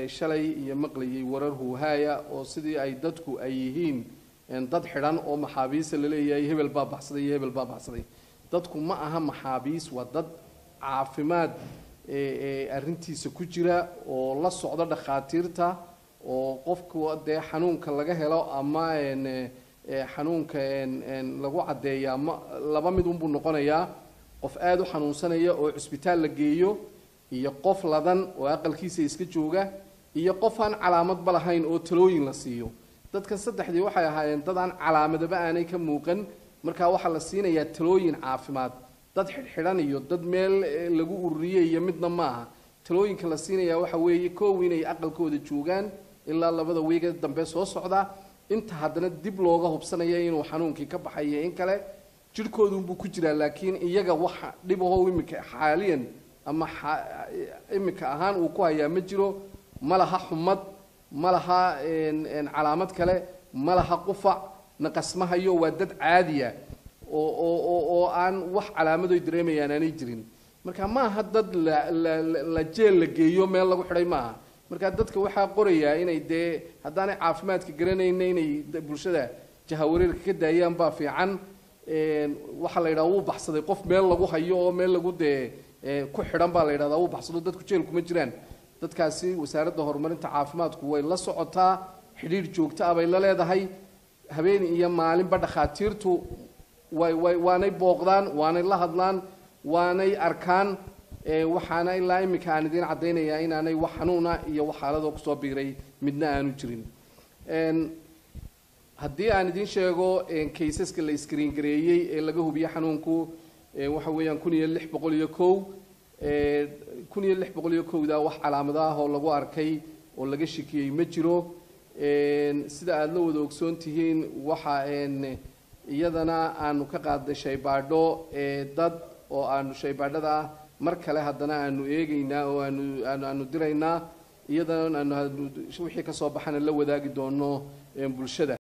shalay iyo maqlayay warar huuhaaya oo sidii ay dadku ay yihiin dad xidhan oo maxaabiista laleeyahay hebel baa baxsaday iyo hebel baa baxsaday dadku ma aha maxaabiis waa dad caafimaad arrintiisa ku jira oo la socda dhakhaatiirta oo qofku dee xanuunka laga helo ama xanuunka lagu caddeeyaa ma laba mid unbuu noqonayaa qof aada u xanuunsanaya oo cusbitaal la geeyo iyo qof ladan oo aqalkiisa iska jooga iyo qof aan calaamadba lahayn oo talooyin la siiyo dadkan saddexdii waxay ahaayeen dad aan calaamadaba aanay ka muuqan markaa waxaa la siinayaa talooyin caafimaad dad xidhxidhan iyo dad meel lagu ururiyey iyo midna ma aha talooyinka la siinayaa waxa weeye koow inay aqalkooda joogaan ilaa labada wiiga dambe soo socda inta haddana dib looga hubsanaya inuu xanuunkii ka baxayo in kale jirhkoodunbuu ku jiraa laakiin iyaga waxa dhibaho iminka xaaliyan ama iminka ahaan uu ku hayaa ma jiro ma laha xumad ma laha calaamad kale ma laha qufac naqasmahayo waa dad caadiya oo oo oo aan wax calaamadoy dareemayaan aanay jirin marka ma aha dad la jeel la geeyo meel lagu xidhay ma aha marka dadka waxaa qorayaa inay dee haddaanay caafimaadka garanayna inay bulshada jahawareerka ka daayaan baa fiican waxaa la yidhaha wuu baxsaday qof meel lagu hayo oo meel lagu dee ku xidhan baa la yidhahdaa wuu baxsado dadku jeel kuma jiraan dadkaasi wasaaradda horumarinta caafimaadku way la socotaa xidhiir joogto ah bay la leedahay habeen iyo maalinba dhakhaatiirtu way way waanay booqdaan waanay la hadlaan waanay arkaan waxaana ilaa iminka aan idiin caddaynayaa inaanay wax xanuuna iyo wax xaaladoo kusoo biiray midna aanu jirin haddii aan idiin sheego kaysaska la iskriin gareeyey ee laga hubiye xanuunku waxa weeyaan kun iyo lix boqol iyo kow kun iyo lix boqol iyo kowda wax calaamado ah oo lagu arkay oo laga shikiyey ma jiro sida aada la wada ogsoon tihiin waxa iyadana aanu ka qaadnay shaybaadho dad oo aanu shaybaadhada ah mar kale haddana aanu eegaynaa oo aanu aanu diraynaa iyadana aanu wixii kasoo baxana la wadaagi doono bulshada